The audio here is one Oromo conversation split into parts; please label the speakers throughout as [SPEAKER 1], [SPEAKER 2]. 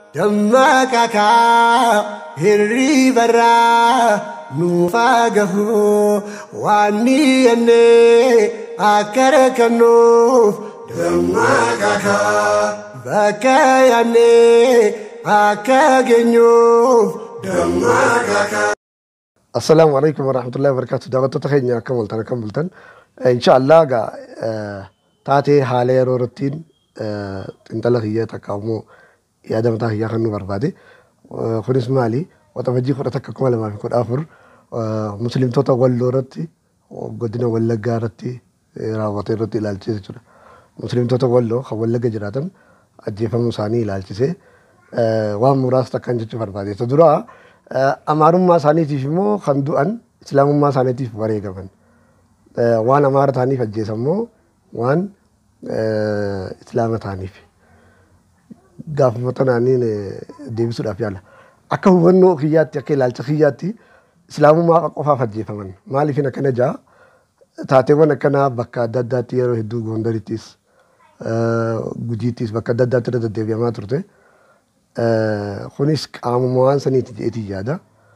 [SPEAKER 1] dammaqakaa hirribarraa nuufaa gahu waan ni yennee akka rakkannuuf dammaqakaa bakka yaannee akka geenyuuf dammaqakaa.
[SPEAKER 2] Assalaamu alaikum warahmatullahi wabarakatuh. Daawwattoota keenya akkam bultan akkam bultan. Inshaallah egaa taatee haala yeroo irrattiin xiinxala kiyya takka immoo yaada mataa kiyyaa kan nu barbaade. Kunis maali? Waxabajjii kudha takka kuma lamaa fi kudha afur musliimtota walloo irratti godina wallaggaa irratti raawwate irratti ilaalchise jechuudha. Musliimtota walloo kan wallagga jiraatan ajjeefamuu isaanii ilaalchisee waan muraasa takkan jechuu barbaade. Isa duraa amaarummaa isaaniitiif immoo kan du'an islaamummaa isaaniitiif wareegaman. Waan amaara ta'aniif ajjeesan immoo waan islaama ta'aniif. Gaafuma tanaaniin deebisuudhaaf yaala. Akka hubannoo kiyyaatti akka ilaalcha kiyyaatti islaamummaa qofaaf ajjeefaman. Maaliif akkana jaa taateewwan akkanaa bakka adda addaatti yeroo hedduu goondarittis gujiittis bakka adda addaatti irra deddeebi'amaa turte. kunis qaamuma waan saniiti jedheetii yaada.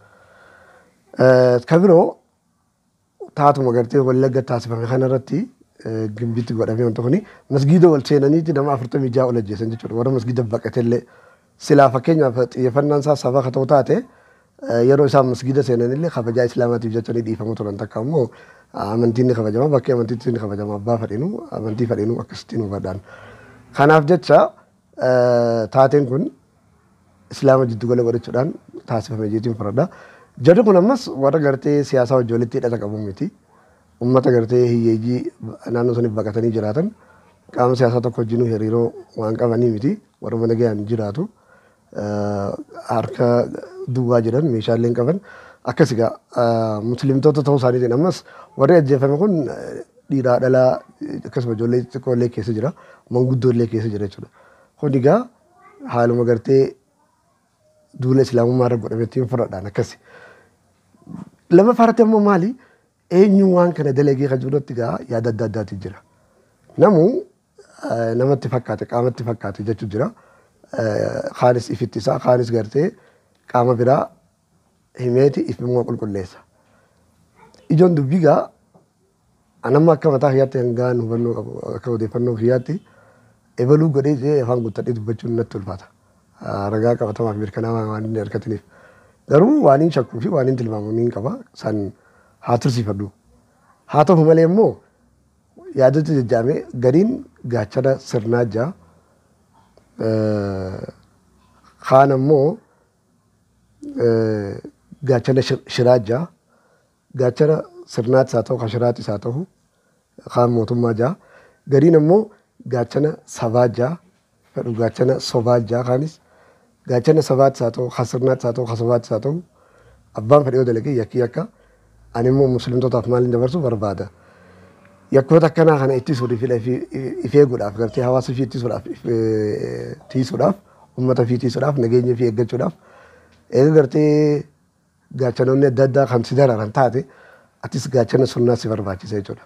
[SPEAKER 2] Kan biroo taatuma gartee wallagga taasifame kanarratti gimbitti godhamee wanti kuni masgiida wal seenaniiti nama afurtamii ja'a ol ajjeesan jechuudha. Warra masgiida baqatellee silaa fakkeenyaaf xiyyeeffannaan isaa saba haa ta'u taate yeroo isaan masgiida seenanillee kabajaa islaamaatiif jecha ni dhiifamu turan takka immoo amantiin ni kabajama bakkee amantiitti ni kabajama abbaa fedhinuu amantii fedhinuu akkasittiin hubadhaan. Kanaaf jecha taateen kun islaama jiddu gala godhachuudhaan taasifame jechuun faradha. Jarri kun ammas warra gartee siyaasaa wajjin walitti hidhata qabu miti. Uummata gartee hiyyeeyyii naannoo saniif baqatanii jiraatan qaama siyaasaa tokko wajjin hariiroo waan qabanii miti. Warra mana ga'an jiraatu harka duwwaa jiran meeshaalee hin qaban. Akkas egaa musliimtota ta'uu isaaniitiin ammas warri ajjeefame kun dhiiraa dhalaa akkasuma ijoollee xixiqqoollee keessa jira. Manguddoollee keessa jira jechuudha. Kun egaa haaluma gartee duula islaamummaa irra godhametti fudhadhaan akkasi. Lama faratti ammoo maali? Eenyu waan kana dalagee kan jirutti gaa yaada adda addaati jira. Namu namatti fakkaate qaamatti fakkaate jechuu jira. Kaanis ifitti isaa kaanis gartee qaama biraa himeeti ifimmoo qulqulleessa. Ijoon dubbii gaa anamma akka mataa kiyyaatti hangaan hubannoo qabu akka odeeffannoo kiyyaatti ebaluu godhee jee afaan guuttadhee dubbachuun natti ulfaata. ragaa qabatamaaf mirkanaa'aa waan inni argataniif. Garuu waan hin shakkuu fi waan hin tilmaamu ni qaba. San haa tursiifadhu. Haa ta'u malee immoo yaadota jajjaamee gariin gaachana sirnaa jaa. Kaan ammoo gaachana shiraa jaa. Gaachana sirnaattis haa ta'u kan shiraattis haa ta'u kaan mootummaa jaa. Gariin ammoo gaachana sabaa jaa. Fedhu gaachana sobaa jaa kaanis. gaachana sabaattis haa ta'u kan sirnaattis haa ta'u kan sabaattis haa ta'u abbaan fedhee dalagee yakkii akka ani immoo musliimtotaaf maaliin dabarsu barbaada. Yakkoota akkanaa kana ittisuudhaaf if eeguudhaaf gartee hawaasa fi ittisuudhaaf tiisuudhaaf uummata fi tiisuudhaaf nageenya fi eeggachuudhaaf eega gartee gaachanoonni adda addaa kan si dararan taate atis gaachana sunnaa si barbaachisa jechuudha.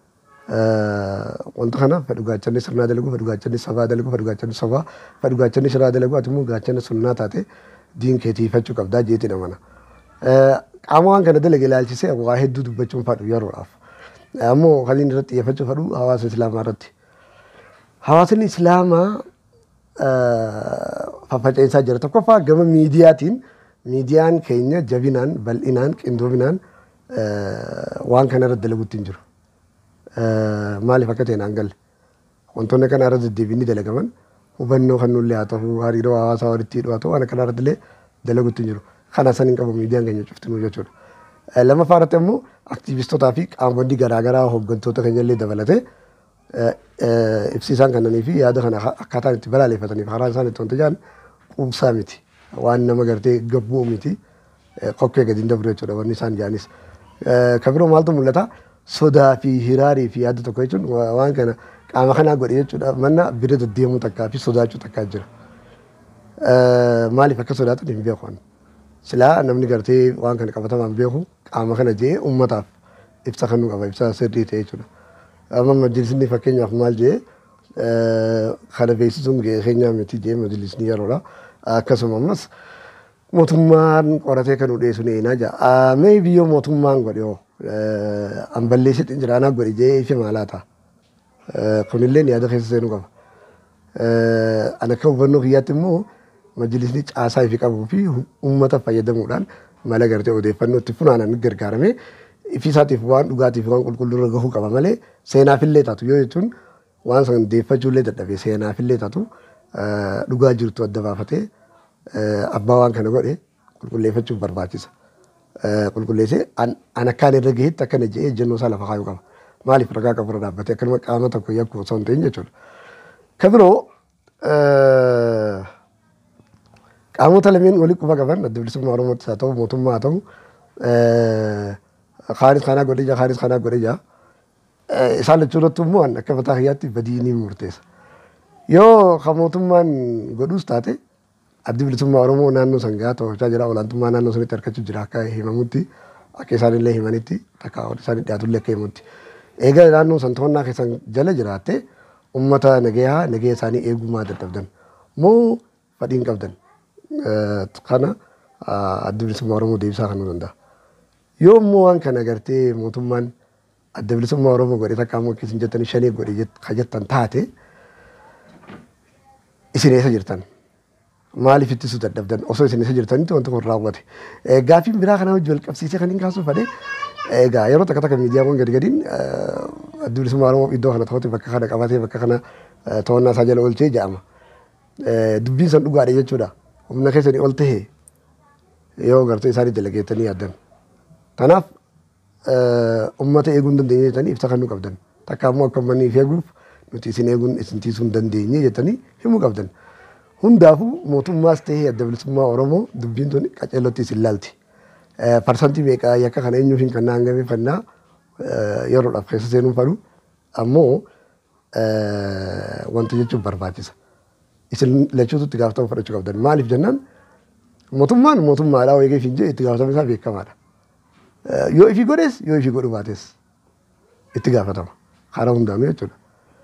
[SPEAKER 2] wanta kana fedhu gaachanni sirnaa dalagu fedhu gaachanni sabaa dalagu fedhu gaachanni sabaa fedhu gaachanni shiraa dalagu ati immoo gaachanni sunnaa taate diin kee tiifachuu qabdaa jeeti namana. Qaama waan kana dalage ilaalchisee waa hedduu dubbachuun fadhu yeroodhaaf. Ammoo kan inni irratti xiyyeeffachuu fadhu hawaasa islaamaa irratti. Hawaasni islaamaa faffaca'insaa jira. Tokkoffaa gama miidiyaatiin miidiyaan keenya jabinaan bal'inaan qindoominaan waan kana irratti dalaguutti hin jiru. maaliif akka ta'e naan galle wantoonni kana irra deddeebiin dalagaman hubannoo kan nullee haa ta'u hariiroo hawaasaa walitti hidhu haa ta'u waan akkana irratti illee dalaguutti hin jiru. Kana san hin qabu miidiyaan keenya cuftinuu jechuudha. Lammaffaa irratti immoo aktiivistootaa fi qaamonni garaagaraa hooggantoota keenya illee dabalatee ibsiisaan kannanii fi yaada kana akkaataan itti balaaleffataniif karaa isaan itti wanta jedhan quubsaa miti. Waan nama gartee gabbuu miti. Kokkee gadi hin dabru jechuudha wanni isaan jedhanis. Kan biroo maaltu mul'ata? sodaa fi hiraarii fi yaada tokko jechuun waan kana qaama kanaa godhe jechuudha manna bira deddeemuu takkaa fi sodaachuu takkaa jira. Maaliif akka sodaatan hin beeku. Silaa namni gartee waan kana qabatamaan beeku qaama kana jee uummataaf ibsa kennuu qaba ibsa sirrii ta'e jechuudha. Amma majlisni fakkeenyaaf maal jee kana beeksisuun gahee keenyaa miti jee majlisni yeroodha. Akkasuma ammas mootummaan qoratee kan dhiyeessu ni eenaa jira. Mee biyyoo mootummaan godhe hoo an balleessitti jiraanaa godhe jee ife maalaa ta'a. Kunillee yaada keessa seenuu qaba. An akka hubannoo kiyyaatti immoo majlisni caasaa ifi qabuu fi uummata fayyadamuudhaan mala gartee odeeffannoo itti funaanan gargaaramee ifisaatiif waan dhugaatiif waan qulqulluurra gahuu qaba malee seenaafillee taatu yoo jechuun waan san deeffachuullee dadhabee seenaafillee taatu dhugaa jirtu adda baafatee abbaa waan kana godhe qulqulleeffachuuf barbaachisa. Qulqulleessee an akkaan irra gaheetti akkana jedhee ejjennoo isaa lafa kaayuu qaba. Maaliif ragaa qaburra dhaabbatee akkanuma qaama tokko yakkuu osoo hin ta'in jechuudha. Kan biroo qaamota lameen walitti quba qaban adda bilisummaa Oromoottis haa ta'u mootummaa haa ta'u kaanis kanaa godhe jaa kaanis kanaa godhe jaa isaan lachuu irratti immoo akka mataa kiyyaatti badii ni murteessa. Yoo kan mootummaan godhus taate addi bilisummaa Oromoo naannoo san gahaa to'achaa jira olaantummaa naannoo sanitti harkachuu jira akka himamutti akka isaan illee himanitti takka isaan dhiyaatullee akka himutti. Egaa naannoo san to'annaa keessan jala jiraatte uummata nagayaa nagaya isaanii eegummaa dadhabdan moo fadhiin qabdan kana adda bilisummaa Oromoo deebisaa kan danda'a. Yoo immoo waan kana agartee mootummaan adda bilisummaa Oromoo godhe takka ammoo akkasiin jettanii shanii godhe ka jettan taate isin eessa jirtan? Maaliif ittisuu dadhabdan osoo isin eessa jirtanitti wanti kun raawwate. Gaaffiin biraa kana hojii wal qabsiisee kan hin kaasuuf fadhe egaa yeroo takka takka miidiyaawwan gadi gadiin adda bilisummaa Oromoo iddoo kana ta'utti bakka kana qabatee bakka kana to'annaa isaa jala oolchee jedhama. Dubbiin san dhugaadha jechuudha. Humna keessanii ol tahee yoo gartee isaanii dalageettanii yaaddan. Kanaaf uummata eeguu hin dandeenye jettanii ibsa kennuu qabdan. Takka ammoo akka uummanni if eeguuf nuti isin eeguun isin tiisuu hin dandeenye jettanii himuu qabdan. Hundaafuu mootummaas tahee adda bilisummaa Oromoo dubbiin tun qaceellotti isin laalti. Parsantii meeqaa yakka kana eenyuuf hin kannaa hangameeffannaa yeroodhaaf keessa seenuu fadhu ammoo wanti jechuun barbaachisa. Isin lachuutu itti gaafatama fudhachuu qabdan. Maaliif jennaan mootummaan mootummaadhaa eegee fi itti gaafatama isaa beekamaadha. Yoo ifi godhes yoo ifi godhu baates itti gaafatama. Karaa hundaanuu jechuudha.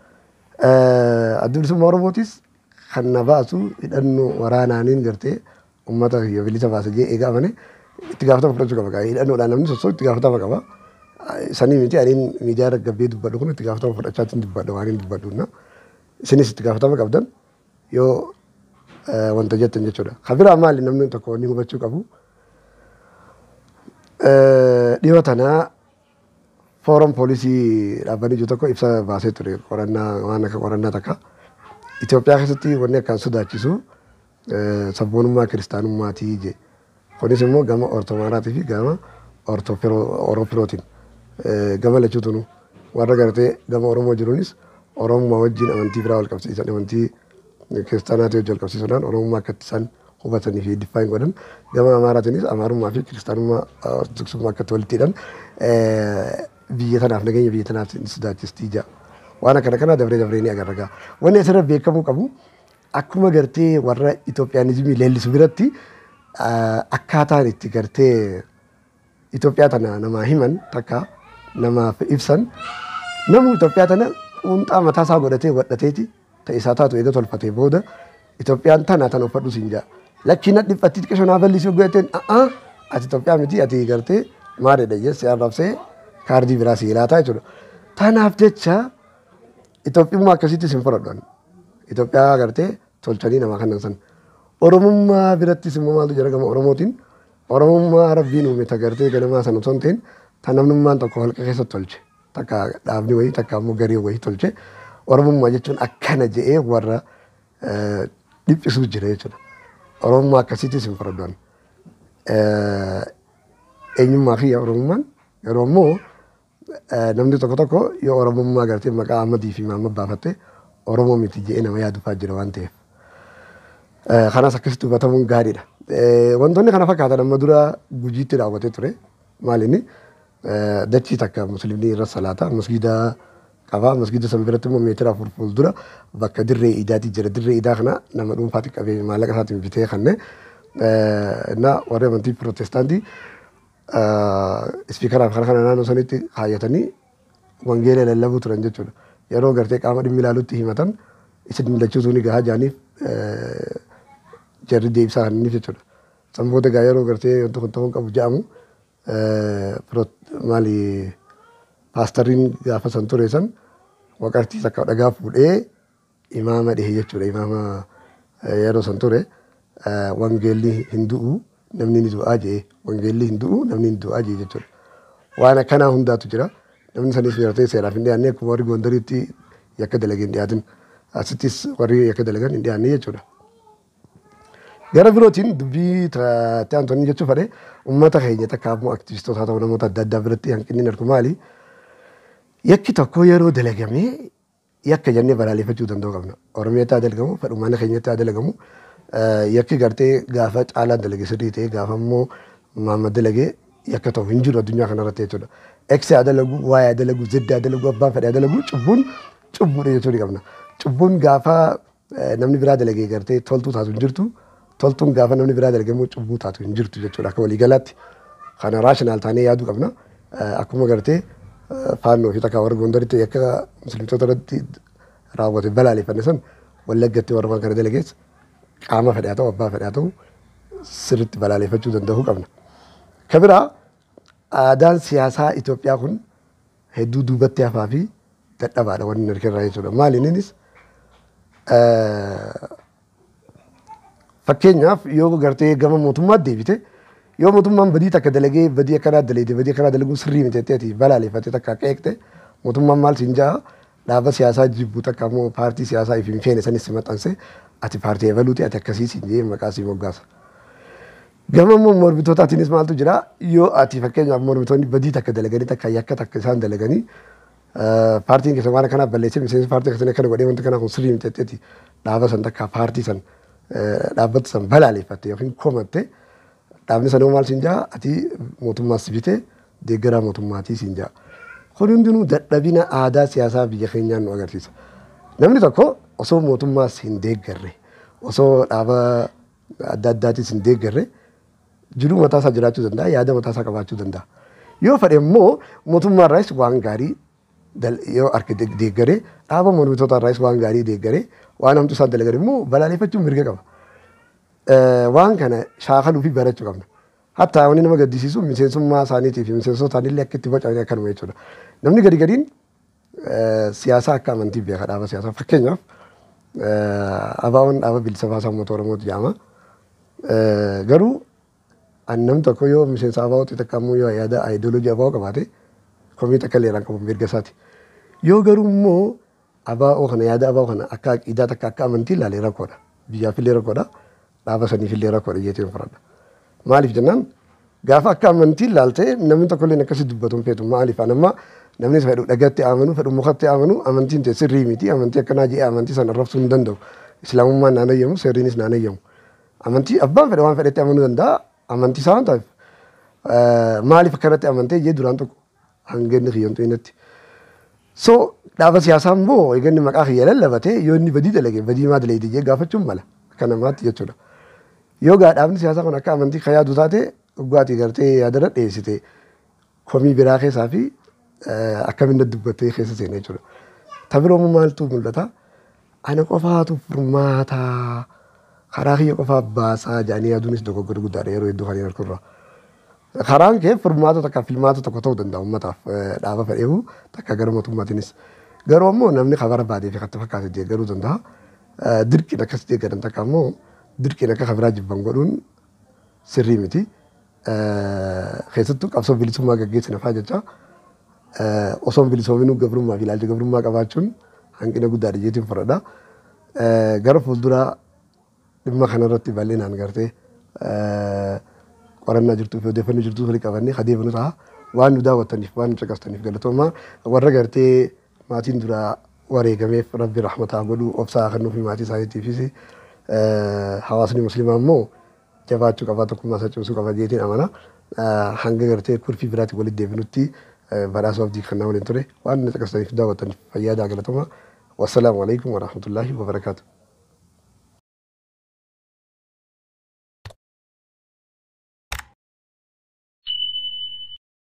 [SPEAKER 2] Adda bilisummaa Oromootis kan na baasu hidhannoo waraanaaniin gartee uummata kiyya bilisa baasa jee eegaa amane itti gaafatama fudhachuu qaba. Hidhannoodhaan namni sossoo itti gaafatama qaba. Sanii miti aniin miidiyaa irra gabbee dubbadhu kun itti gaafatama fudhachaatiin dubbadha waan hin dubbadhuuna. Isinis itti gaafatama qabdan yoo wanta jettan jechuudha. Kan biraa maali namni tokko wanni hubachuu qabu. Dhiyoo tanaa fooram poolisii dhaabbanni jiru tokko ibsa baasee ture qorannaa waan akka qorannaa takka. Itoophiyaa keessatti wanni akkaan sodaachisu sabboonummaa kiristaanummaatii je. Kunis immoo gama ortomaaraatii fi gama oroophirootiin gama lachuutunu warra gartee gama Oromoo jiruunis Oromummaa wajjin amantii biraa wal qabsiisan amantii kiristaanaatii wajjin wal qabsiisuudhaan Oromummaa akka isaan hubatanii fi diffaayin godhan gama Amaaraatiinis Amaarummaa fi kiristaanummaa ortodoksummaa akkatti walitti hidhan biyya tanaaf nageenya biyya tanaaf ni sodaachistii jira. Waan akkana kana dabree dabree ni agarra. Wanni asirra beekamuu qabu akkuma gartee warra Itoophiyaanizimii leellisu biratti akkaataan itti gartee Itoophiyaa tana namaa himan takka namaaf ibsan namni Itoophiyaa tana quunxaa mataa isaa godhatee godhateeti ta'isaa taatu eega tolfatee booda Itoophiyaan tana tan uffadhu siin jaa. Lakkiin dhiphatti xiqqoo shonaa bal'isuu godhateen a'aa ati Itoophiyaa miti ati gartee maalidha jesse arrabsee kaardii biraa si laataa jechuudha. Tanaaf jecha Itoophiyummaa akkasittis hin fudhadhan. Itoophiyaa gartee tolchanii namaa kannan san. Oromummaa birattis immoo maaltu jira gama Oromootiin Oromummaa rabbiin uume tagartee ganamaa sana osoo hin ta'in tan namnummaan tokko holqa keessatti tolche. Takka dhaabni wayii takka immoo garii wayii tolche. Oromummaa jechuun akkana je'ee warra dhiphisuu jira jechuudha. Oromummaa akkasittis hin fudhadhan. Eenyummaa fi Oromummaan yeroo immoo namni tokko tokko yoo Oromummaa gartee maqaa Ahmadii fi Mahammad baafatte Oromoo miti je'ee nama yaadufaa jira waan ta'eef. Kanas akkasitti hubatamuun gaariidha. Wantoonni kana fakkaatan amma dura gujiitti raawwatee ture. Maalinni dachii takka musliimni irra salaata masgiida qaba. Masgiida san biratti immoo meetira afur fuuldura bakka dirree idaati jira. Dirree idaa kana nama dhuunfaatti qabee maallaqa isaatiin bitee kanne na warri amantii pirootestaantii ispiikaraaf kana kana naannoo sanitti kaayyatanii wangeela lallabuu turan jechuudha. yeroo gartee qaama dhimmi ilaalutti himatan isin milachuutuu ni gahaa jaaniif jarri deebisaa kanniif jechuudha. San booda gaa yeroo gartee wanti kun ta'uu qabu jedhamu maali paastariin gaafa san ture san waqartii takka dhagaa fuudhee imaama dhihe jechuudha. Imaama yeroo san ture wangeelli hin du'u namni ni du'aa jee wangeelli hin du'u namni ni du'aa jee jechuudha. Waan akkanaa hundaatu jira. Namni sanis gartee seeraaf hin dhiyaanne akkuma warri gondariitti yakka dalagee hin dhiyaatin. Asittis warri yakka dalagan hin dhiyaanne jechuudha. Gara birootiin dubbii ta'an tonni jechuun fedhe uummata keenya takka ammoo aktivistoota ta'u namoota adda addaa biratti hanqinni argu maali? Yakki tokko yeroo dalagamee yakka jennee balaaleffachuu danda'u qabna. Oromiyaatti haa dalagamu, fedhumaana keenyatti haa dalagamu. Yakki gartee gaafa caalaan dalage sirrii ta'e gaafa immoo maamma dalagee yakka ta'u hin jiru addunyaa kanarratti jechuudha. Eksi haa dalagu, waa'ee haa dalagu, zidda haa dalagu, abbaan fedhe haa dalagu, cubbuun cubbuudha jechuu ni qabna. Cubbuun gaafa namni biraa dalagee gartee toltuu taatu hin jirtu. Toltuun gaafa namni biraa dalagee immoo cubbuu taatu hin jirtu jechuudha. Akka waliigalaatti kana raashinaal taanee yaaduu qabna. Akkuma gartee faannoo fi takka warra gondaritti akka musliimtota irratti raawwate balaaleffanne san wallaggatti warra waan kana dalagees qaama fedhaa ta'u abbaa fedhaa ta'u sirriitti balaaleffachuu danda'uu qabna. Ka biraa aadaan siyaasaa Itoophiyaa kun hedduu duubatti hafaa fi dadhabaadha wanni harkirraa jechuudha. Maali innis fakkeenyaaf yoo gartee gama mootummaatti deebite yoo mootummaan badii takka dalagee badii akkanaa dalagde badii akkanaa dalaguu sirrii miti jetteeti balaaleffate takka akka eegte mootummaan maal siin jaa dhaaba siyaasaa jibbu takka immoo paartii siyaasaa if hin feene sanis si maxxanse ati paartii ebaluuti ati akkasii siin jee maqaa sii moggaasa. Gama immoo mormitootaatiinis maaltu jira yoo ati fakkeenyaaf mormitoonni badii takka dalaganii takka yakka takka isaan dalaganii paartiin keessa waan akkanaa balleessee miseensi paartii akkasii akkana godhee wanti kanaa kun sirrii miti jetteeti dhaaba san takka paartii san dhaabbata san balaaleffatte yookiin komatte dhaabni sanoo maal siin jaa ati mootummaa si bite deeggaraa mootummaatii siin jaa. Kun hundinuu dadhabina aadaa siyaasaa biyya keenyaa nu agarsiisa. Namni tokko osoo mootummaas hin deeggarre osoo dhaaba adda addaatis hin deeggarre jiruu mataasaa jiraachuu danda'a yaada mataasaa qabaachuu danda'a. Yoo fedhe immoo mootummaarraas waan gaarii yoo harka deeggaree dhaaba mormitootaarraas waan gaarii deeggaree waan hamtu isaan dalagan immoo balaaleffachuun mirga qaba. Waan kana shaakaluu fi barachuu qabna. Hatta wanni nama gaddisiisu miseensummaa isaaniitii fi miseensota isaaniillee akka itti bocamanii akkanuma jechuudha. Namni gadi gadiin siyaasaa akka amantii beeka dhaaba siyaasaa. Fakkeenyaaf abaawoon dhaaba bilisa baasaa uummata Oromooti jedhama. Garuu namni tokko yoo miseensa abaawoo xixiqqaa immoo yoo yaada aayidooloojii abaawoo qabaate komii takka leeraan qabu mirga isaati. Yoo garuu immoo abaa'oo kana yaada abaa'oo kana akka aqiidaa takka akka amantii ilaalee rakkoodha. Biyyaaf illee rakkoodha. Dhaaba saniif illee rakkoodha jeeteen fudhadha. Maaliif jennaan gaafa akka amantii ilaaltee namni tokko illee akkasii dubbatu hin feetu maaliif anamma namni fedhu dhagatti amanu fedhu mukatti amanu amantiin ta'e sirrii miti amantii akkanaa jee amantii sana arrabsuu hin danda'u. Islaamummaan naan ayyamu seerriinis naan ayyamu. Amantii abbaan fedhe waan fedhetti amanuu danda'a amantii isaa waan ta'eef maaliif akkanatti amantee jee duraan tokko hangeenni kiyyantu innatti. So dhaaba siyaasaa immoo eeganni maqaa kiyya lallabatee yoo inni badii dalage badii maa dalagde jee gaafachuun mala akka namaatti jechuudha. Yoo gaa dhaabni siyaasaa kun akka amantii kan yaadu taate dhugaatii gartee yaadarra dhiyeessite komii biraa keessaa fi akkamiin dubbattee keessa seena jechuudha. Tabiroo maaltu mul'ata? Ana qofaatu furmaata karaa kiyya qofaaf baasaa jedhanii yaaduunis dogoggora guddaadha yeroo hedduu kan harkurraa. karaan kee furmaata takka filmaata tokko ta'uu danda'a uummataaf dhaaba fedheefu takka gara mootummaatiinis. Garuu ammoo namni kan barbaadee fi kan fakkaate deeggaruu danda'a. Dirqiin akkas deeggaran takka ammoo dirqiin akka kabiraa jibban godhuun sirrii miti. Keessattuu qabsoo bilisummaa gaggeessina fa'aa jecha osoo bilisoominuu gabrummaa fi ilaalcha gabrummaa qabaachuun hanqina guddaadha jeetiin fudhadha. Gara fuulduraa dhimma kanarratti bal'inaan gartee qorannaa jirtuu fi odeeffannoo jirtuu walii qabannee adeemnu ta'a. Waan nu daawwattaniif waan nu caqastaniif galatoomaa warra gartee maatiin duraa wareegameef rabbi rahmataa godhuu obsaa kennuu fi maatii isaaniitiifis hawaasni musliimaa immoo jabaachuu qabaa tokkummaa isaa cimsuu qaba jeetiin amana. Hanga gartee kurfii biraatti walitti deebinutti badhaasa abdii kennaa waliin ture waan nu caqastaniif daawwattaniif fayyadaa galatoomaa. Wassalaamu alaikum warahmatullaahi wabarakaatuh.